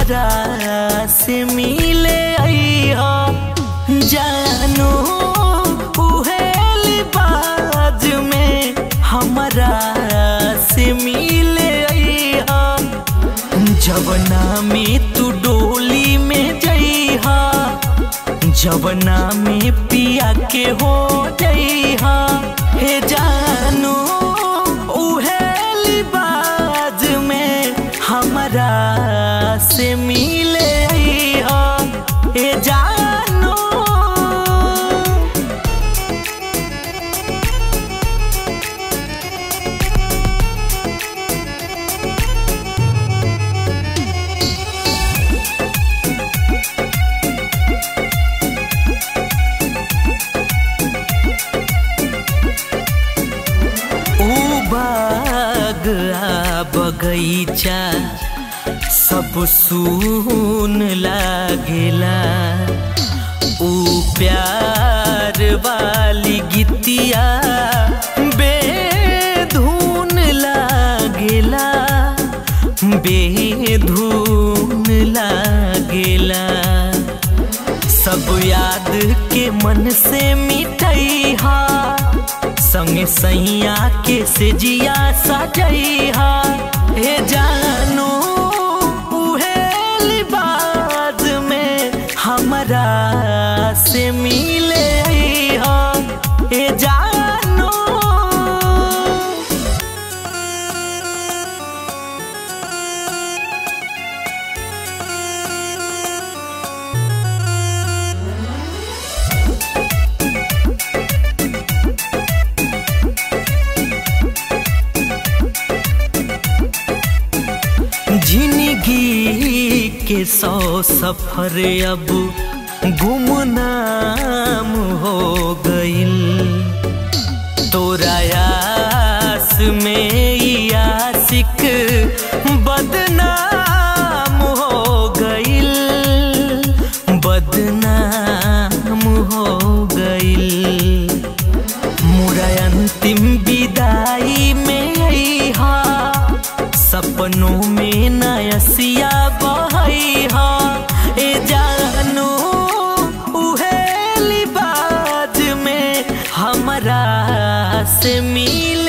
हमरा से मिले अइहा जानो उहेली बाज में हमरा से मिले अइहा जवना में तू डोली में जइहा जवना में पिया के हो जइहा हे जानो उहेली बाज में हमरा से मिले अइहा हे जानो ऊ बाग आ बगैचा सब सुन लागेला ऊ प्यार वाली गीतिया बेधुन लागेला बेधुन लागेला सब याद के मन से मिटैहा संगे सैया के से जिया सजैहा हे जानो उहेली बाज में हमरा से मिले अइहा हे जानो जिंदगी के सौ सफर अब गुमनाम हो गइल तोरा यास में ई आशिक बदनाम हो गइल बदनाम हो गइल मुरा अंतिम विदाई में अइहा सपनों में नयसिया बहैहा ए जानो उहेली बाज में हमरा से मिल